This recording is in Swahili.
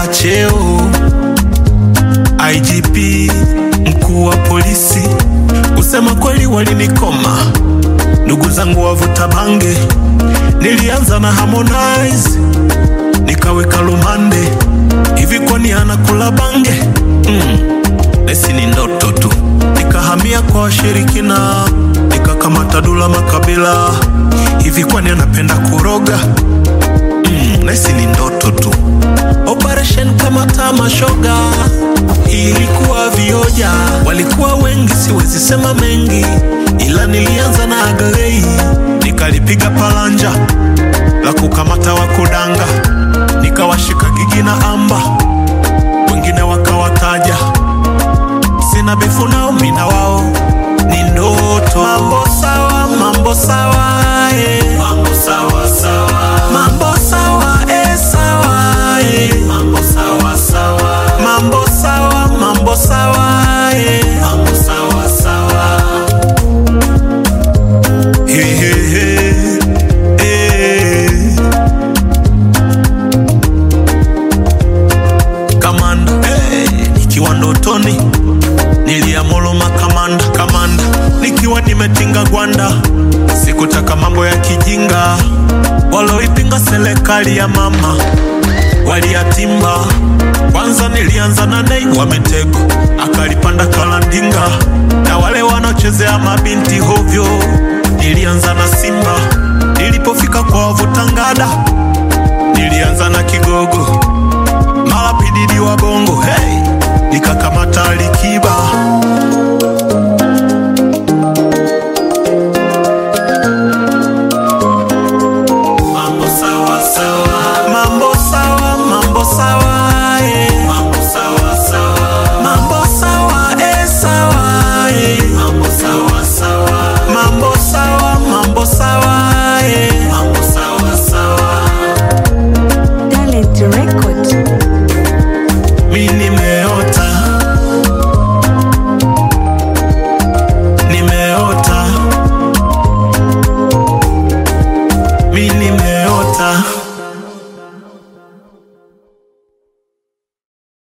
cheo IGP, mkuu wa polisi. Kusema kweli walinikoma, ndugu zangu wavuta bange. Nilianza na Harmonize, nikaweka lumande. Hivi kwani anakula bange? Mm, esi ni ndoto tu. Nikahamia kwa washirikina, nikakamata Dula Makabila. Hivi kwani anapenda kuroga? Mm, nesi ni ndoto tu. Operation kama tamashoga ilikuwa vioja, walikuwa wengi, siwezi sema mengi, ila nilianza na Aglei, nikalipiga palanja la kukamata wakudanga, nikawashika Gigi na Amba, wengine wakawataja, sina bifu nao, mina wao ni ndoto. Mambo sawa, mambo sawa, eh. mambo sawa sawa, mambo sawa, eh, sawa, eh. mambo sawa sawa, mambo sawa, mambo sawa, eh. mambo sawa sawa. He, he, he. Eh. Kamanda hey, nikiwa ndotoni niliamuru makamanda kamanda, nikiwa nimetinga gwanda, sikutaka mambo ya kijinga, waloipinga serikali ya mama waliyatimba. Kwanza nilianza na Nei wa Mitego, akalipanda Kalandinga, na wale wanaochezea mabinti hovyo, nilianza na Simba. Nilipofika kwa wavutangada, nilianza na Kigogo mara pididi wa bongo hey, nikakamata Alikiba